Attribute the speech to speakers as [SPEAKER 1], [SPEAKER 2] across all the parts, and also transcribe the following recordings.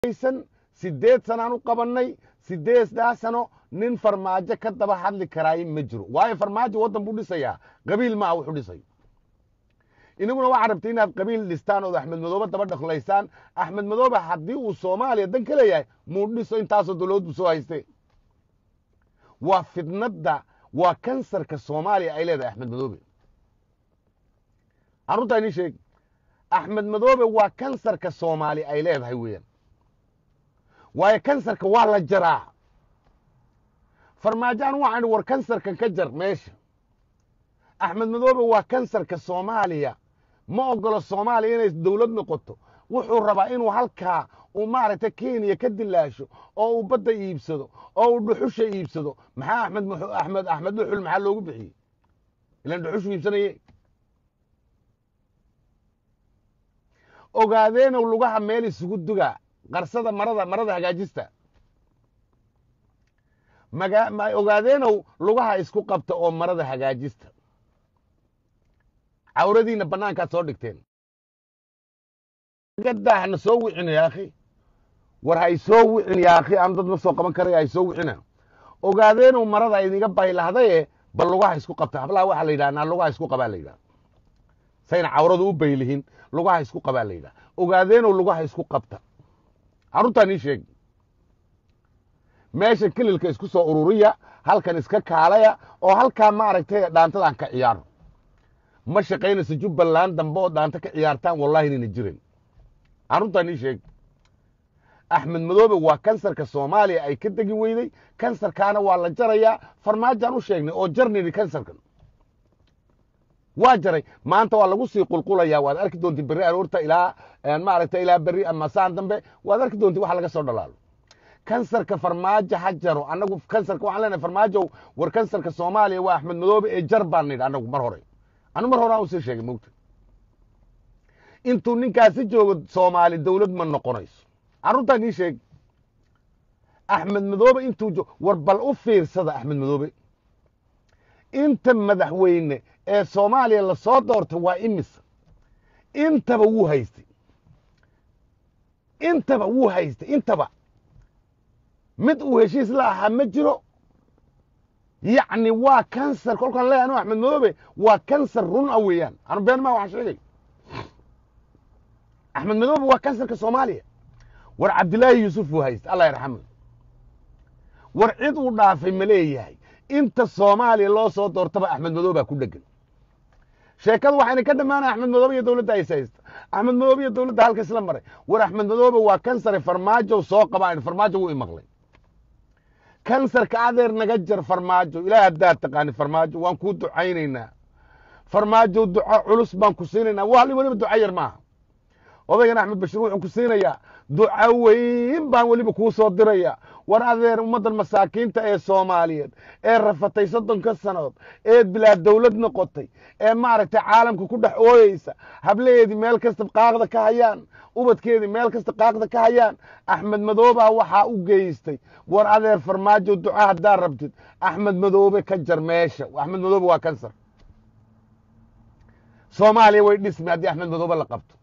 [SPEAKER 1] aysan sideed sanaan u qabannay sideeddaa sano nin farmaajo ka daba hadli karaaye ma jiro waayo farmaajo waddan buu dhisayaa qabiil ma ah wuxuu dhisay inaguna waxaa rabtay inaad qabiil dhistaan ood axmed madoobe daba dhaqlaysaan axmed madoobe haddii uu soomaaliya dan ka leeyahay muu dhiso intaasoo dowlad buu soo hayste waa fidnadda waa kansarka soomaaliya ay leedahay axmed madoobe aruntaa inii sheeg axmed madoobe waa kansarka soomaali ay leedahay weeyaan waayo kansarka waa la jaraa farmaajaan waxaan war kansarkan ka jar meesha axmed madoobe waa kansarka soomaaliya ma ogolo soomaaliya inay dowlad noqoto wuxuu rabaa inuu halkaa uu maaragtay kenya ka dilaasho oo uu badda iibsado oo uu dhuxusha iibsado maxaa axmed axmed axmed dhuxul maxaa loogu bixiyey ilan dhuxushu iibsanaye ogaadeenow lugaha meel isugu duga qarsada marada marada hagaajista maga ogaadeenow lugaha isku qabta oo marada hagaajista cawradiina bannaankaad soo dhigteen gadaahna soo wicin yaakhi war hay soo wicin yaakhi aan dad ma soo qaban karaya hay soo wicina ogaadeenow marada idinga baylahdaye bal lugaha isku qabta hablaha waxaa la yidhaha naa lugaha isku qabaa la yidhaha sayna cawradu u baylihin lugaha isku qabaa la yidhaha ogaadeenow lugaha isku qabta carruurtaan ii sheeg meesha kelilka isku soo ururiya halkan iska kaalaya oo halkaa maaragtay dhaantadan ka ciyaaro ma shaqaynayso jubbaland dambe oo dhaanta ka ciyaartaan wallahi inayna jirin carruurtaan ii sheeg axmed madoobe waa kansarka soomaaliya ay ka degi weyday kansarkaana waa la jarayaa farmaajaan u sheegnay oo jarnini kansarkan waa jaray maanta waa lagu sii qulqulaya waad arki doonti berri aroorta ilaa maaragta ilaa berri ama saan dambe waad arki doonti wax laga soo dhalaalo kansarka farmaajo ha jaro annagu kansarka waxaan leenahay farmaajow war kansarka soomaaliya waa axmed madoobe ee jar baan nidhi annagu mar hore anu mar hore aan usii sheegay mogta intuu ninkaasi joogo soomaali dowlad ma noqonayso carruurtaan ii sheeg axmed madoobe intuu jo war bal u fiirsada axmed madoobe inta madaxweyne ee soomaaliya lasoo doortay waa imisa intaba wuu haystay intaba wuu haystay intaba mid uu heshiis la ahaa ma jiro yacni waa kansar kolkaan leeyahay anu axmed madoobe waa kansar run a weeyaan anu been maa waxaan sheegay axmed madoobe waa kansarka soomaaliya war cabdilaahi yuusuf uu haystay allah yarxamu war cid uu dhaafay ma leeyahay inta soomaaliya loo soo doortaba axmed madoobaa ku dhegan sheekadu waxayna ka dhammaanaya axmed madoobe iyo dowladda aysa haysta axmed madoobe iyo dowladda halka isla maray war axmed madoobe waa kansare farmaajo soo qabaan farmaajo wuu imaqlay kansarka adeer naga jar farmaajo ilaah haddaad taqaani farmaajo waan kuu ducaynaynaa farmaajo duco culus baan ku siinaynaa wa weliba duco yar maaha odaygan axmed bashiir wuxuu ku siinayaa duco weyn baan weliba kuu soo diraya war adeer ummaddan masaakiinta ee soomaaliyeed ee rafatay soddonka sanood ee bilaa dowlad noqotay ee maaragtay caalamka ku dhex ooyeysa hablaheedii meel kasta qaaqda ka hayaan ubadkeedii meel kasta qaaqda ka hayaan axmed madoobaa waxaa u geystay war adeer farmaajo duco haddaad rabtid axmed madoobe ka jar meesha axmed madoobe waa kansar soomaaliya way dhismi haddii axmed madoobe la qabto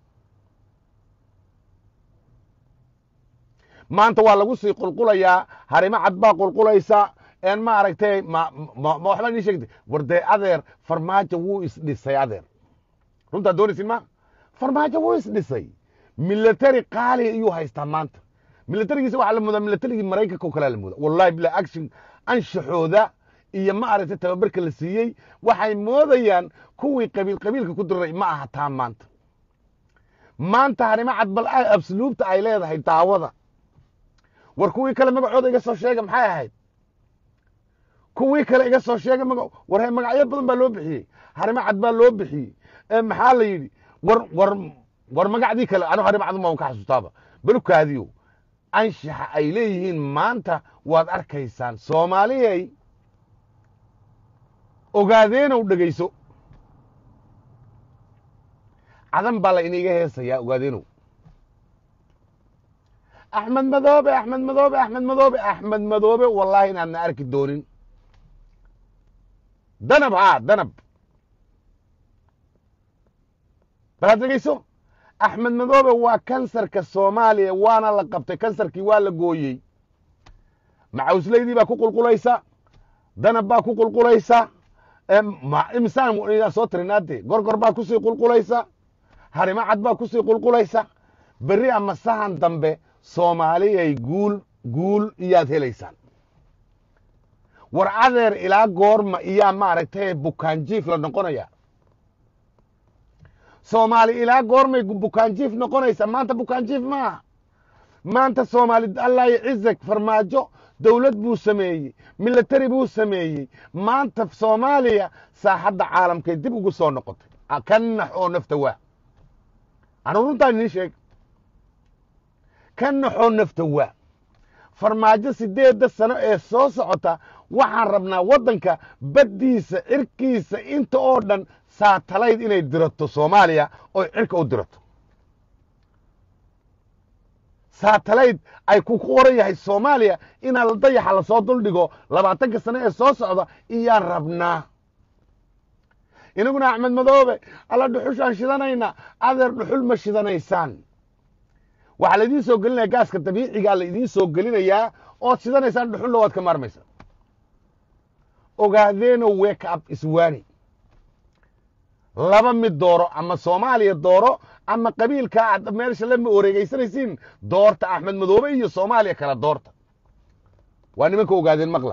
[SPEAKER 1] maanta waa lagu sii qulqulayaa harimo cad baa qulqulaysa en maaragtay ma waxbaa nii sheegtay war dee adeer farmaajo wuu isdhisay adeer runtaa doonaysin ma farmaajo wuu isdhisay military qaali iyuu haystaa maanta militarigiisa waxaa la moodaa militarigii maraykanka oo kalea la moodaa wallahi bila action anshaxooda iyo maaragtay tababarka la siiyey waxay moodayaan kuwii qabiil qabiilka ku diriray ma aha taa maanta maanta harimo cad bal absluubta ay leedahay daawada war kuwii kale magacooda iga soo sheega maxay ahayd kuwii kale iga soo sheega maga war he magacyo badan baa loo bixiyey harimo cad baa loo bixiyey maxaa la yidhi war war war magacdii kale anu harimo cad ma ka xasuustaaba balukaadiyo anshaxa ay leeyihiin maanta waad arkaysaan soomaaliyay ogaadeenow dhegayso cadan baa la iniga heesayaa ogaadeenow axmed madoobe axmed madoobe axmed madoobe axmed madoobe wallahi inaadna arki doonin danab haa danab bal had dhegeyso axmed madoobe waa kansarka soomaaliya waana la qabtay kansarkii waa la gooyey macawslaydii baa ku qulqulaysa danab baa ku qulqulaysa imisaan soo tirinaade gorgor baa kusii qulqulaysa harimacad baa kusii qulqulaysa berri ama sahan dambe soomaaliyay guul guul iyaad helaysaan war adeer ilaa goorma iyaa maaragtay bukaanjiif la noqonaya soomaali ilaa goormay bukaanjiif noqonaysa maanta bukaanjiif maaha maanta soomaali allahi cizak farmaajo dowlad buu sameeyey military buu sameeyey maanta soomaaliya saaxadda caalamkay dib ugu soo noqotay ka nax oo nafta waa anu runtaan idiin sheeg ka naxoo nafta waa farmaajo sideedda sano ee soo socota waxaan rabnaa waddanka baddiisa cirkiisa inta oo dhan saatalayd inay dirato soomaaliya oy cirka u dirato saatalayd ay ku qoran yahay soomaaliya inaa dayaxa lasoo duldhigo labaatanka sano ee soo socda iyaan rabnaa inaguna axmed madoobe alla dhuxushaan shidanayna adeer dhuxul ma shidanaysaan waxaa laidiin soo gelinaya gaaska dabiicigaa la idiin soo gelinayaa ood shidanaysaan dhuxulla waad ka maarmaysaa ogaadeeno wake up iswaani laba mid dooro ama soomaaliya dooro ama qabiilka aad meesha lama wareegaysanaysiin doorta axmed madoobe iyo soomaaliya kala doorta waa nimanka ogaadeen maqla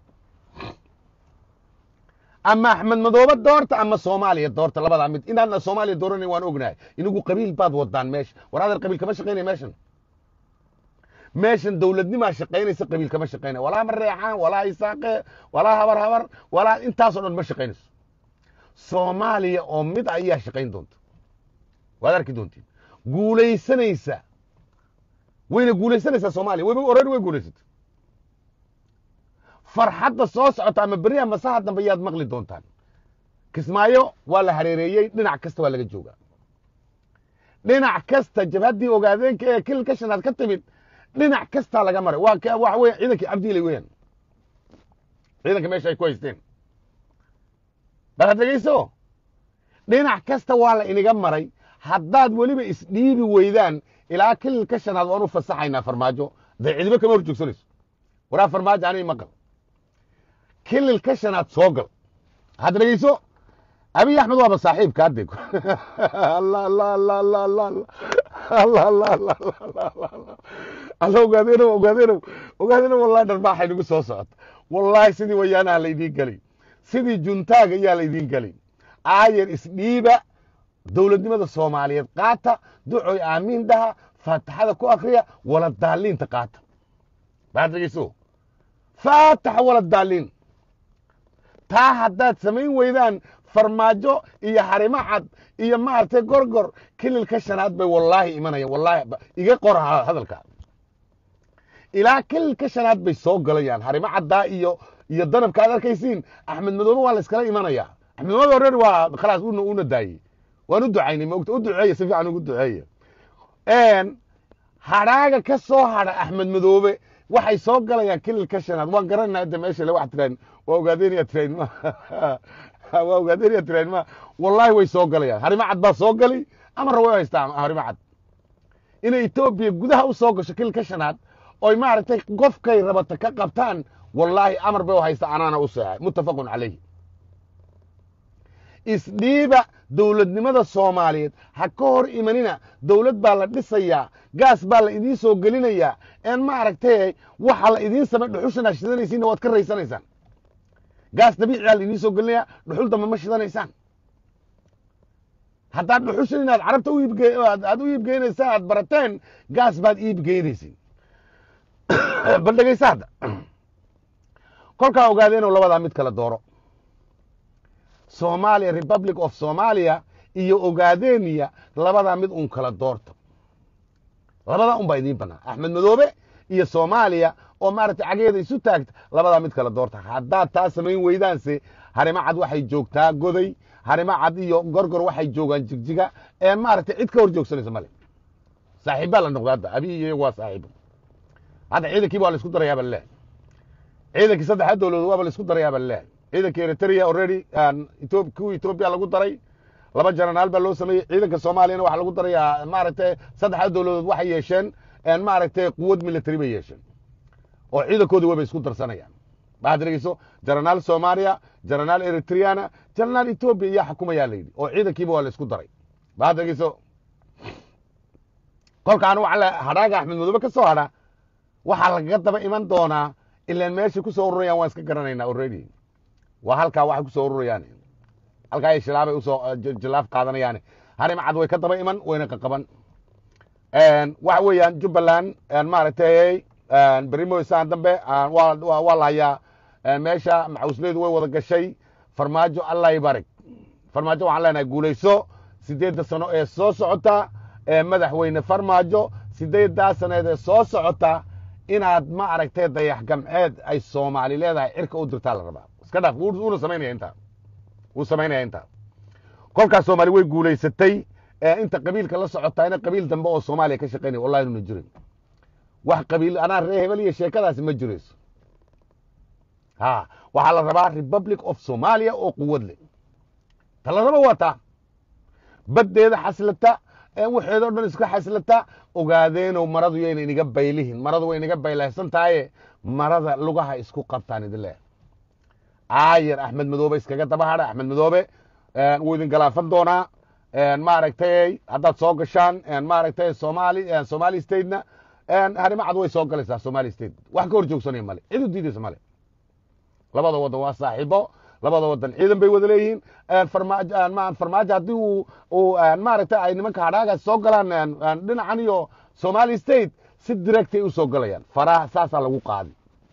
[SPEAKER 1] ama axmed madoobe doorta ama soomaaliya doorta labadaa mid inaadna soomaaliya dooranayn waan ognahay inagu qabiil baad wadaan meesha war adeer qabiil kama shaqaynaya meeshan meeshan dowladnimaa shaqaynaysa qabiil kama shaqaynaya walaa mareexaan walaa isaaqe walaa habar habar walaa intaasoo dhan ma shaqaynayso soomaaliya oo mid ayaa shaqayn doonta waad arki doontiin guulaysanaysa wayna guulaysanaysaa soomaaliya wayba orari way guulaysatay farxadda soo socota ama berri ama saha dambe yaad maqli doontaan kismaayo waa la hareereeyey dhinac kasta waa laga joogaa dhinac kasta jabhaddii ogaadeenka ee kilka shanaad ka timid dhinac kastaa laga maray waa waxa weya ciidankii cabdiilay weeyaan ciidanka meesha ay ku haysteen bal had dhegeyso dhinac kasta waa la iniga maray haddaad weliba isdhiibi weydaan ilaa kililka shanaad waan u fasaxaynaa farmaajo dee cidibo kama hor joogsanayso waraa farmaajo anay maqal kililka shanaad soo gal hadda dhegeyso abiy axmed waaba saaxiibka hadde alla ogaadeeno ogaadeeno ogaadeeno wallahi dharbaaxay nagu soo socota wallaahi sidii wayaanaha la idiin gelay sidii juntaaga ayaa la idiin gelay aayar isdhiiba dowladnimada soomaaliyeed qaata ducoy aamiin dhaha faataxada ku akriya wala daaliinta qaata baad dhegeyso faataxa wala daaliin taa haddaad samayn weydaan farmaajo iyo harimo cad iyo maaragtay gorgor kililka shanaad bay wallaahi imanayaan wallaahi iga qor hadalka ilaa kililka shanaad bay soo galayaan harimo caddaa iyo iyo danabka aad arkaysiin axmed madoobe waa la iskala imanaya axmed madoobe already waa khalaas una una daayey waan u ducaynay maogta u duceeya si fiican ugu duceeya hadhaaga ka soo hadha axmed madoobe waxay soo galayaan kililka shanaad waan garanaa hadda meesha le wax tiraan waa ogaadeenaya tirayn ma waa ogaadeenaya tirayn ma wallahi way soo galayaan harimo cad baa soo gali amarna way haystaa harimo cad inay etoobiya gudaha u soo gasho kililka shanaad oy maaragtay qofkay rabata ka qabtaan wallaahi amar bay u haysta anaana u seexay muttafaqun calayhi isdhiiba dowladnimada soomaaliyeed ha ka hor imanina dowlad baa la dhisayaa gaas baa la idiin soo gelinayaa een maaragtay waxa la idiin samay dhuxushan aa shidanaysiinna waad ka raysanaysaan gaas dabiiciyaa la idiin soo gelinayaa dhuxul dambe ma shidanaysaan haddaad dhuxushan inaad carabta u iibge aad u iibgeynaysaa aad barateen gaas baad iibgeynaysin bal dhegeysa hadda kolkaa ogaadeenoo labadaa mid kala dooro somalia republic of somalia iyo ogaadeniya labadaa mid un kala doorta labadaa un baa idiin banaan axmed madoobe iyo soomaaliya oo maaragtay cageeda isu taagta labadaa mid kala doorta haddaad taa samayn weydaanse harimo cad waxay joogtaa goday harimo cad iyo gorgor waxay joogaan jigjiga ee maaragtay cid ka hor joogsanaysa male saaxiibbaa la noqda hadda abi iyo waa saaxiibo hadda ciidankiiba waa la isku darayaaba laleehay ciidankii saddexda dowladood waaba la isku darayaaba laleehay ciidanka eritrea already kuwa etoobiya lagu daray laba janaraal baa loo sameeyey ciidanka soomaaliyana waxaa lagu darayaa maaragtay saddexda dowladood waxay yeesheen maaragtay quwad military bay yeesheen oo ciidankoodii wayba isku darsanayaan waxaad dhegeyso janaraal soomaaliya janaraal eritreana janaraal etoobiya iyaa xukumayaa la yidhi oo ciidankiiba waa la isku daray waxaad dhegeyso kolkaan waxa hadhaaga axmed madoobe ka soo hadha waxaa lagaga daba iman doonaa ilaan meeshay ku soo ururayaan waan iska garanaynaa already waa halkaa waxay ku soo ururayaan halkaa ay shilaabay usoo jilaaf qaadanayaan harim cad way ka daba iman wayna qaqaban waxa weeyaan jubbaland maaragtay berimo isaan dambe waa la hayaa meesha maxawsleedu way wada gashay farmaajo allah barig farmaajo waxaan leenahay guulayso sideedda sano ee soo socota madaxweyne farmaajo sideeddaa saneed ee soo socota inaad ma aragtay dayax gamceed ay soomaali leedahay cirka u dirtaa la rabaa iska dhaaf wuuna samaynaya intaa wuu samaynaya intaa kolkaas soomaali way guulaysatay inta qabiilka la socotaana qabiil dambe oo soomaaliya ka shaqaynaya wallahi inuna jirin wax qabiil anaa ree hebel iyo sheekadaasi ma jirayso ha waxaa la rabaa republic of somalia oo quwad leh ta la raba waa taa baddeeda xaslata waxeedoo dhan iska xaslata ogaadeenow maradu yayna iniga baylihin maradu way iniga baylahsan tahaye marada lugaha isku qabtaan idin leh aayar axmed madoobe iskaga daba hadha axmed madoobe wuu idin galaafan doonaa maaragtay haddaad soo gashaan maaragtay somali somali statena harimo cad way soo galaysaa somali state wax ka hor joogsanaya male cid u diidaysa male labada waddan waa saaxiibo labada waddan ciidan bay wada leeyihiin farmaajo haddii uu maaragtay ay nimanka hadhaagaas soo galaan dhinacan iyo somali state si directay u soo galayaan faraha saasaa lagu qaadi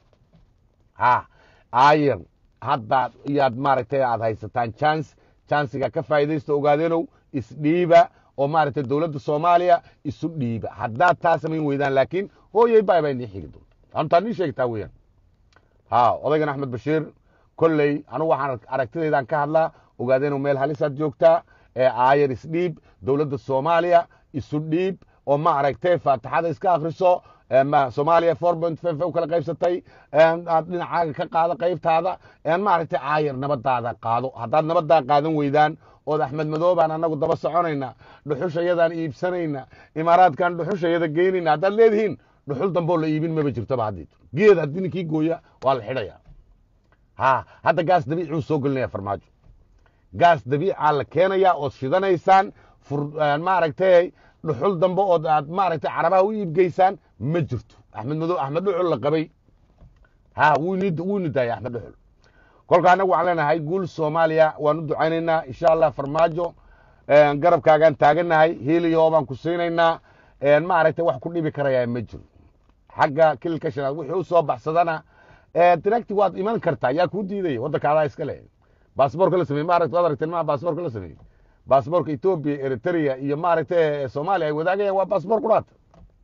[SPEAKER 1] ha ayer haddaad iyaad maaragtay aad haysataan chance chancega ka faa'iidaysta ogaadeenow isdhiiba oo maaragtay dowladda soomaaliya isu dhiiba haddaad taa samayn weydaan laakiin hooyey bay baa inii xigi doonta antaa nii sheegtaa weeyaan ha odaygan axmed bashiir kolley anugu waxaan aragtidaydan ka hadlaa ogaadeenow meel halisaad joogtaa ee aayar isdhiib dowladda soomaaliya isu dhiib oo ma aragtay faatixada iska akriso soomaaliya four point five u kala qaybsatay aad dhinacaaga ka qaado qaybtaada maaragtay aayar nabadaada qaado haddaad nabadaa qaadan weydaan ood axmed madoobaan anagu daba soconayna dhuxushayadaan iibsanayna imaaraadkan dhuxushayada geynayna haddaad leedihiin dhuxul damboo la iibin maba jirtoba haddii geed haddii ninkii gooya waa la xidhaya ha hadda gaas dabiici uu soo gelinaya farmaajo gaas dabiicaa la keenaya ood shidanaysaan maaragtay dhuxul dambe ood aad maaragtay carabaha u iibgeysaan ma jirto axmed mado axmed dhuxul la qabay ha wuuni daaya axmed dhuxul kolka anagu waxaan leenahay guul soomaaliya waan u ducaynaynaa insha allah farmaajo garabkaagaan taaganahay heliyo baan ku siinaynaa maaragtay wax ku dhibi karayaa ma jiro xagga kililka shanaad wixii u soo baxsadana directi waad iman kartaa yaa kuu diidaya waddanka adaa iska leh baasboorka la sameyey maaragta waad aragteen maa baasboorka la sameeyey baasboorka etoobiya eritrea iyo maaragtay soomaaliya ay wadaagayaan waa baasboor quraata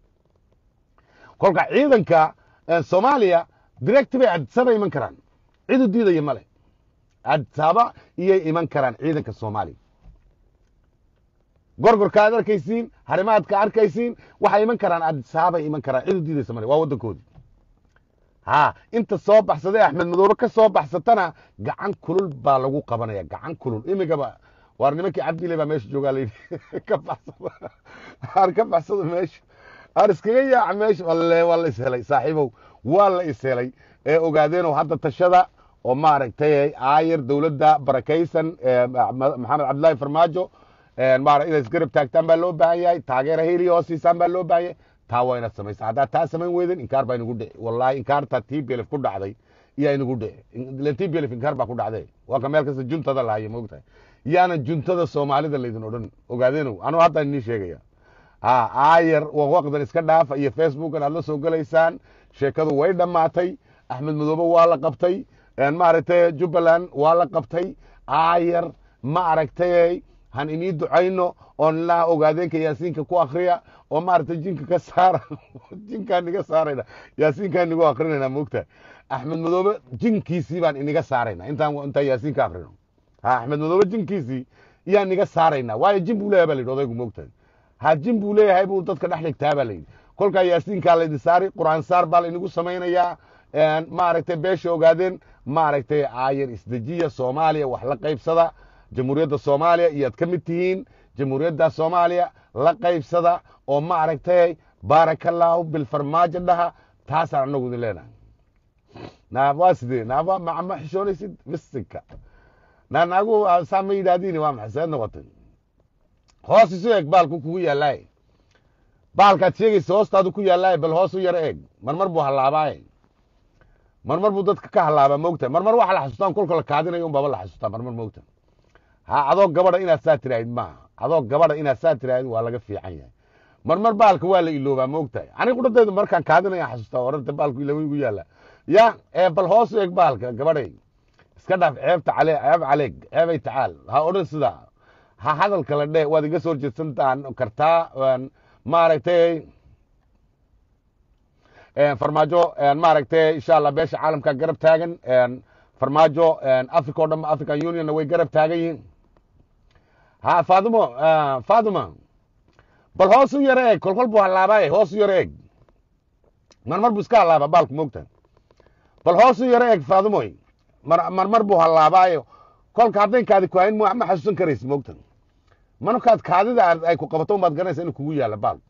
[SPEAKER 1] kolka ciidanka soomaaliya direct bay adisaba iman karaan cid u diidaya male adisaba iyay iman karaan ciidanka soomaaliya gorgorka ad arkaysiin harimaadka arkaysiin waxay iman karaan adisabay iman karaan cid u diidaysa male waa waddankoodii ha inta soo baxsaday axmed madoobe ka soo baxsatana gacan kulul baa lagu qabanaya gacan kulul imigaba waar nimankii cabdile baa meesha joogaa layidhi ka baxsado ar ka baxsado meesha ar iskaga yaaca meesha walle waa la ishelay saaxiibow waa la ishelay ee ogaadeenow hadda tashada oo maaragtay aayar dowladda barakaysan maxamed cabdullaahi farmaajo maara inay isgarab taagtaan baa loo baahan yahay taageera heliya oo siisaan baa loo baahan yahay taa waa inaad samaysa haddaad taa samayn weyden inkaar baa inagu dhici wallahi inkaarta t b lf ku dhacday iyaa inagu dhici ilen t b lf inkaar baa ku dhacday waa ka meel kasta juntada lahayo moogtahay yaana juntada soomaalida laydin odhan ogaadeenow anuu hadda inii sheegaya ha aayar waqdan iska dhaafa iyo facebookan aad la soo gelaysaan sheekadu way dhammaatay axmed madoobe waa la qabtay maaragtay jubbaland waa la qabtay aayar ma aragtay han inii ducayno oon ilaa ogaadeenka yaasiinka ku akriya oo maaragtay jinka ka saara jinkaan niga saarayna yaasiinkaan nigu akrinayna moogtahay axmed madoobe jinkiisii baan iniga saarayna intaan intaan yaasiin ka akrino ha axmed madoobe jinkiisii iyaan niga saarayna waayo jin buu leeyahay ba la yidhi odaygu moogtahay ha jin buu leeyahay buu dadka dhex dhigtaa baa la yidhi kolkaa yaasiinkaa laydin saari quraan saar baa laynigu samaynayaa maaragtay beesha ogaadeen maaragtay aayar isdejiya soomaaliya wax la qaybsada jamhuuriyadda soomaaliya iyaad ka mid tihiin jamhuuriyadda soomaaliya la qaybsada oo ma aragtay baarakallaahu bilfarmaajo dhaha taasaan anagu idin leenahay naa waa sidee naa waa ma ma xishoonaysid bisinka naa naagu saa ma yidhaahdiin waa maxay seed noqotay hoos isu eeg baalku kugu yaallaaye baalkaad sheegaysa hoostaadu ku yaallaaye bal hoos u yaro eeg marmar buu hallaabaaye marmar buu dadka ka hallaabaa moogta marmar waxa la xasuustaan kolka la kaadinayo un baba la xasuustaa marmar moogta ha adoo gabadha inaad saa tiraahid maaha adoo gabadha inaad saa tiraahid waa laga fiican yahay marmar baalka waa la iloobaa moogtahay aniga qudhadeedu markaan kaadinaya xasuustaa oranta baalku ilama igu yaalla ya ee bal hoos u eeg baalka gabadhay iska dhaaf ceebta cale ceeb caleeg ceebay tacaal ha odhan sidaa ha hadalka la dheh waad iga soo horjeedsantaan kartaa maaragtay farmaajo maaragtay insha allah beesha caalamka garab taagan farmaajo africa o dhan african unionna way garab taagan yihiin ha fadumo faduma bal hoos u yaro eeg kolkol buu hallaabaaye hoos u yaro eeg marmar buu iska hallaaba baalku moogta bal hoos u yaro eeg fadumoy marmar buu hallaabaayo kolka haddayn kaadi ku hayn ma xasuusan karaysa moogta markaad kaadida ay ku qabato un baad garanaysa inuu kugu yaalla baal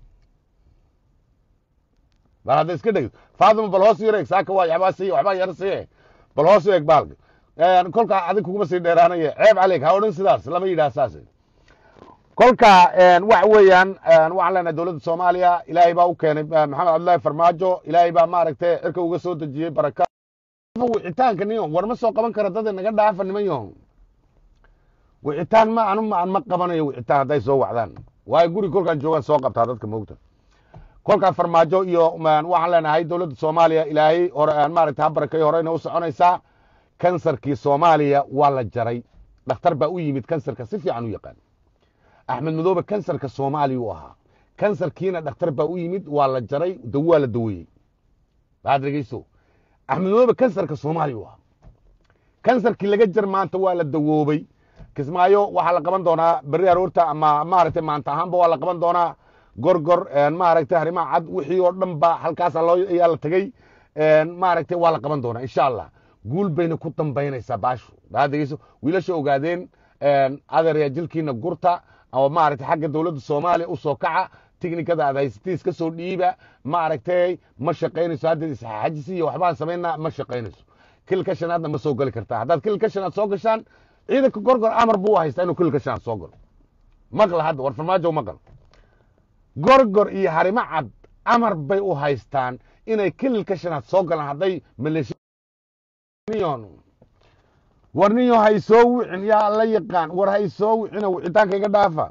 [SPEAKER 1] bal hadda iska dheg faaduma bal hoos u yaro eeg saaka waa waxbaa siiye waxbaa yaro siiye bal hoos u eeg baalka kolka adig kuguma sii dheeraanaya ceeb caleeg ha odhan sidaas lama yidhaha saas kolka waxa weeyaan waxaan leenahay dowladda soomaaliya ilaahay baa u keenay maxamed cabdullaahi farmaajo ilaahay baa maaragtay cirka uga soo dejiyey baraka wicitaanka niyo war ma soo qaban kara dada naga dhaafa niman yaho wicitaan ma anu ma ma qabanayo wicitaan hadday soo wacdaan waayo guri kolkaan joogaan soo qabtaa dadka moogta kolkaa farmaajo iyo waxaan leenahay dowladda soomaaliya ilaahay hore maaragtay ha barakayo horeyna u soconaysaa kansarkii soomaaliya waa la jaray dhakhtar baa u yimid kansarka si fiican u yaqaan axmed madoobe kansarka soomaaliya u ahaa kansarkiina dhakhtar baa u yimid waa la jaray waa la daweeyey baad dhegeyso axmed madoobe kansarka soomaaliya u ahaa kansarkii laga jar maanta waa la dawoobay kismaayo waxaa la qaban doonaa berri aroorta ama maaragtay maanta ahaanba waa la qaban doonaa gorgor maaragtay arrimaha cad wixii oo dhan ba halkaasa loo ayaa la tegey maaragtay waa la qaban doonaa insha allah guul bayna ku dambaynaysaa baashu baad dhegeyso wiilasha ogaadeen adeerya jilkiina gurta oo maaragtay xagga dowladda soomaaliya u soo kaca tiknikada aad haysatay iska soo dhiiba maaragtay ma shaqaynayso hadda isxajisi iyo waxbaan samaynaa ma shaqaynayso kilka shanaadna ma soo geli kartaa haddaad kilka shanaad soo gashaan ciidanka gorgor amar buu haystaa inuu kilka shanaad soo galo maqla hadda war farmaajo maqal gorgor iyo harimo cad amar bay u haystaan inay kililka shanaad soo galaan hadday maleeshiyan war ninyo hay soo wicin yaa la yaqaan war hay soo wicino wicitaanka iga dhaafa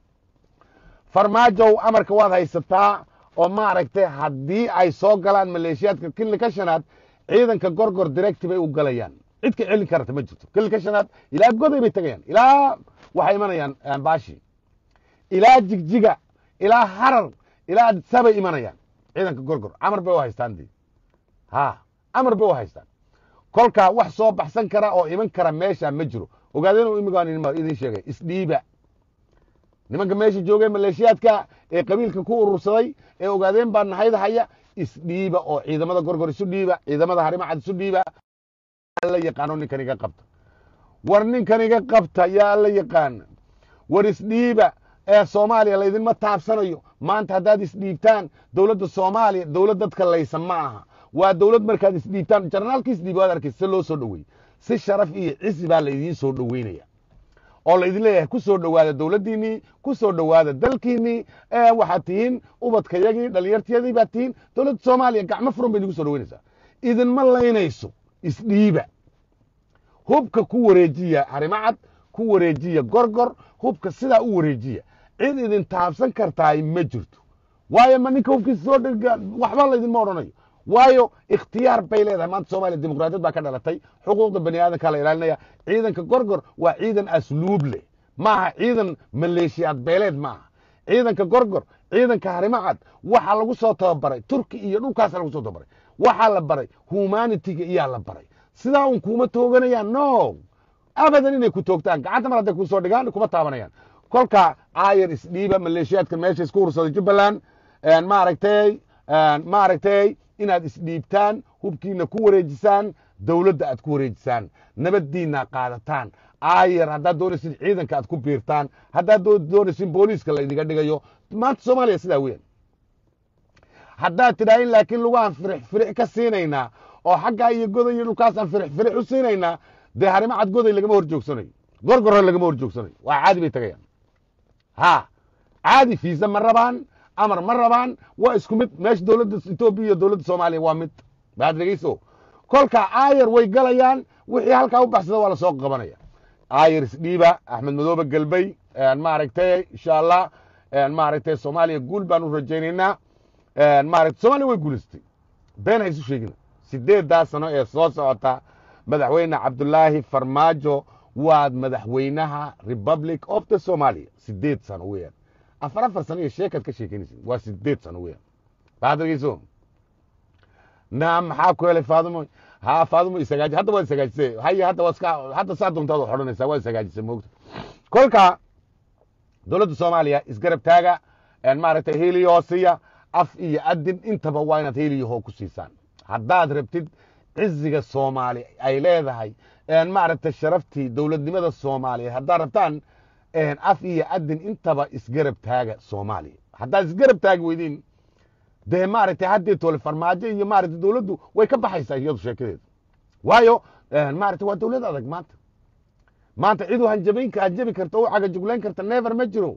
[SPEAKER 1] farmaajow amarka waad haysataa oo maaragtay haddii ay soo galaan maleeshiyaadka kililka shanaad ciidanka gorgor directi bay u galayaan cid ka celin karta ma jirto kililka shanaad ilaa goday bay tegayaan ilaa waxay imanayaan baashi ilaa jigjiga ilaa harar ilaa adisabay imanayaan ciidanka gorgor amar bay u haystaan di ha amar bay u haystaan kolkaa wax soo baxsan kara oo iman kara meesha ma jiro ogaadeen imigaan idin sheegay isdhiiba nimanka meesha joogay maleeshiyaadka ee qabiilka ku urursaday ee ogaadeen baa nahayda haya isdhiiba oo ciidamada gorgor isu dhiiba ciidamada harimacad isu dhiiba la yaqaano ninkan iga qabta war ninkan iga qabta yaa la yaqaana war isdhiiba ee soomaaliya laydinma taabsanayo maanta haddaad isdhiibtaan dowladda soomaaliya dowlad dadka laysan ma aha waa dowlad markaad isdhiibtaan jarnaalka isdhiib waad arkaysa si loo soo dhoweeyey si sharaf iyo cisi baa laydiin soo dhoweynaya oo laydin leeyahay ku soo dhowaada dowladdiinnii ku soo dhowaada dalkiinnii waxaad tihiin ubadkayagii dhalinyartiyadii baad tihiin dowladda soomaaliya gacmo furan bay idinku soo dhoweynaysaa idinma laynayso isdhiiba hubka ku wareejiya harimacad ku wareejiya gorgor hubka sidaa u wareejiya cid idin taabsan kartaay ma jirto waayo ma ninka hubkiisa soo dhega waxba laydinma odhanayo waayo ikhtiyaar bay leedahay maanta soomaliya dimuqraadiyad baa ka dhalatay xuquuqda bani aadamkaa la ilaalinaya ciidanka gorgor waa ciidan asluub leh maaha ciidan maleeshiyaad beeleed maaha ciidanka gorgor ciidanka harimacad waxaa lagu soo tababaray turki iyo dhulkaasa lagu soo tababaray waxaa la baray humanitiga iyaa la baray sidaa un kuma tooganayaan no abadan inay ku toogtaan gacanta mar hadday kusoo dhigaan kuma taabanayaan kolka aayar isdhiiba maleeshiyaadka meesha isku ursaday jubbaland maaragtay maaragtay inaad isdhiibtaan hubkiina ku wareejisaan dowladda aad ku wareejisaan nabaddiina qaadataan aayar haddaad doonaysin ciidanka aad ku biirtaan haddaad doonaysin booliiska la idinga dhigayo maanta soomaaliya sidaa weyan haddaad tidhaahin laakiin lugaan firix firix ka siinaynaa oo xaggaa iyo goday iyo dhulkaasaan firix firix u siinaynaa dee harimo cad goday lagama hor joogsanayo gorgorro lagama hor joogsanayo waa caadi bay tagayaan ha caadi fiisa ma rabaan amar ma rabaan waa isku mid meesha dowladda etoobiya iyo dowladda soomaaliya waa mid baad dhegeyso kolka aayar way galayaan wixii halkaa u baxsada waa lasoo qabanaya aayar isdhiiba axmed madoobe galbey maaragtay insha allah maaragtay soomaaliya guul baan u rajaynaynaa maaragtay soomaaliya way guulaystay been ha isu sheegina sideeddaa sano ee soo socota madaxweyne cabdulaahi farmaajo waa madaxweynaha republic of the somalia sideed sano weeyaan afar afar sano iyo sheekaad ka sheekeynaysin waa sideed sano weeyaan baad dhegeyso naam maxaa ku helay faadumo ha faadumo isagaaji hadda waad isagaajisay haya hadda waad iska hadda saa doontaad wax odhanaysaa waad isagaajisay moogta kolka dowladda soomaaliya isgarab taaga maaragtay heliyoosiya af iyo adin intaba waa inaad heliyaho ku siisaan haddaad rabtid ciziga soomaali ay leedahay maaragtay sharaftii dowladnimada soomaaliya haddaad rabtaan af iyo adin intaba isgarab taaga soomaaliya haddaad isgarab taagi weydiin dee maaragtay haddii tole farmaajo iyo maaragtay dowladdu way ka baxaysaa iyadu sheekadeeda waayo maaragtay waa dowlad adag maanta maanta cidu hanjabayn hanjabi karta u cagajuglayn karta never ma jiro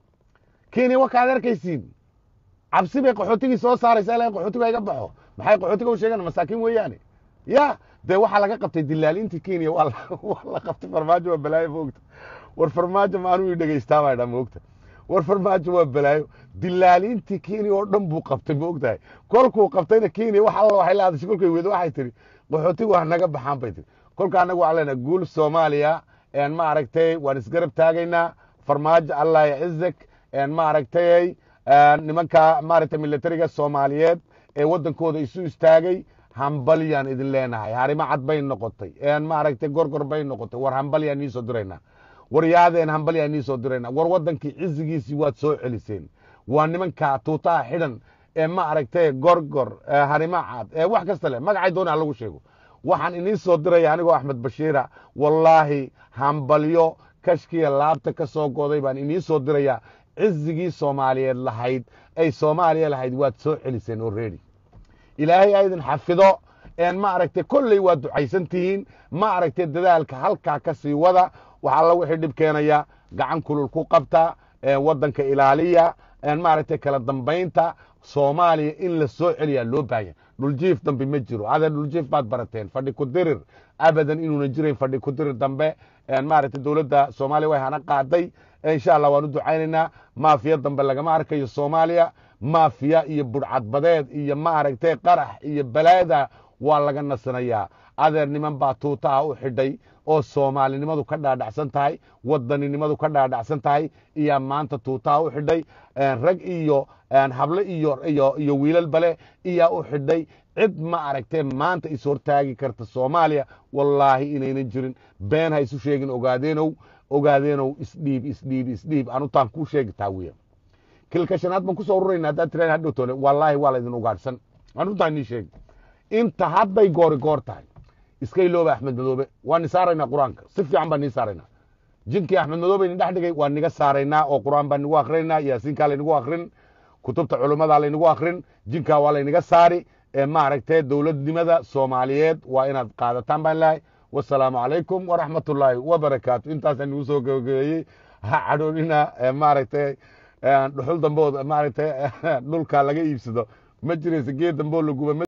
[SPEAKER 1] kenya wakaad arkaysiin cabsi bay qaxootigii soo saaraysa ilaa qaxootiga iga baxo maxay qaxootiga u sheegaan masaakiin weeyaane ya dee waxaa laga qabtay dilaalintii kenya waa la qabtay farmaajo waa balaayo moogta war farmaajo maanuu i dhegeystaa baa dha moogta war farmaajo waa balaayo dilaalintii kenya oo dhan buu qabtay moogtahay kolkuu qabtayna kenya wax alla waxay la hadashay kolkay weedo waxay tihi qaxootiga wax naga baxaan bay tihi kolka anagu waxaan leenahay guul soomaaliya ma aragtay waan isgarab taagaynaa farmaajo allah yacizak ma aragtay nimanka maaragtay militariga soomaaliyeed ee waddankooda isu istaagay hambalyaan idin leenahay harimo cad bay noqotay maaragtay gorgor bay noqotay war hambalyaan nii soo diraynaa war yaadeen hambalyaan nii soo diraynaa war waddankii cizigiisii waad soo celiseen waa nimanka tuutaha xidhan ee ma aragtay gorgor harimo cad ee wax kasta leh magacay doona ha lagu sheego waxaan inii soo diraya anigoo axmed bashiira wallaahi hambalyo kashkiya laabta ka soo goday baan inii soo diraya cizigii soomaaliyeed lahayd ay soomaaliya lahayd waad soo celiseen already ilaahay a idin xafido ma aragtay kolley waad ducaysan tihiin ma aragtay dadaalka halkaa ka sii wada wax alla wixii dhib keenaya gacan kulul ku qabta waddanka ilaaliya maaragtay kala dambaynta soomaaliya in la soo celiyaa loo baahanya dhuljiif dambe ma jiro adeer dhuljiif baad barateen fadhi ku dirir abadan inuuna jirayn fadhi ku dirir dambe maaragtay dowladda soomaaliya way hana qaaday insha allah waan u ducaynaynaa maafiya dambe lagama arkayo soomaaliya maafiya iyo budhcadbadeed iyo maaragtay qarax iyo balaada waa laga nasanayaa adeer niman baa tuutaha u xidhay oo soomaalinimadu ka dhaadhacsan tahay wadaninimadu ka dhaadhacsan tahay iyaa maanta tuutaha u xidhay rag iyo hable iyo iyo iyo wiilal bale iyaa u xidhay cid ma aragtee maanta is hortaagi karta soomaaliya wallaahi inaynan jirin been ha isu sheegin ogaadeenow ogaadeenow isdhiib isdhiib isdhiib anutaan kuu sheegitaa wiya kilka shanaad baan kusoo ururayna haddaad tiraan hadhowtoone wallaahi waa laydin ugaadhsan anutaan nii sheegi inta hadday goori goor tahay iska ilooba axmed madoobe waan ni saaraynaa qur-aanka si fiican baan nii saaraynaa jinkii axmed madoobe ni dhex dhigay waan niga saaraynaa oo qur-aan baan nigu akrinaynaa yaasiinkaa laynigu akrin kutubta culummadaa laynigu akrin jinkaa waa layniga saari maaragtay dowladnimada soomaaliyeed waa inaad qaadataan baan lahay wasalaamu calaykum waraxmat ullaahi wabarakaatu intaasaan nigu soo gabagabeeyey ha cadhoonina maaragtay dhuxul dambood maaragtay dhulka laga iibsado ma jiraysa geed dambeoo la guba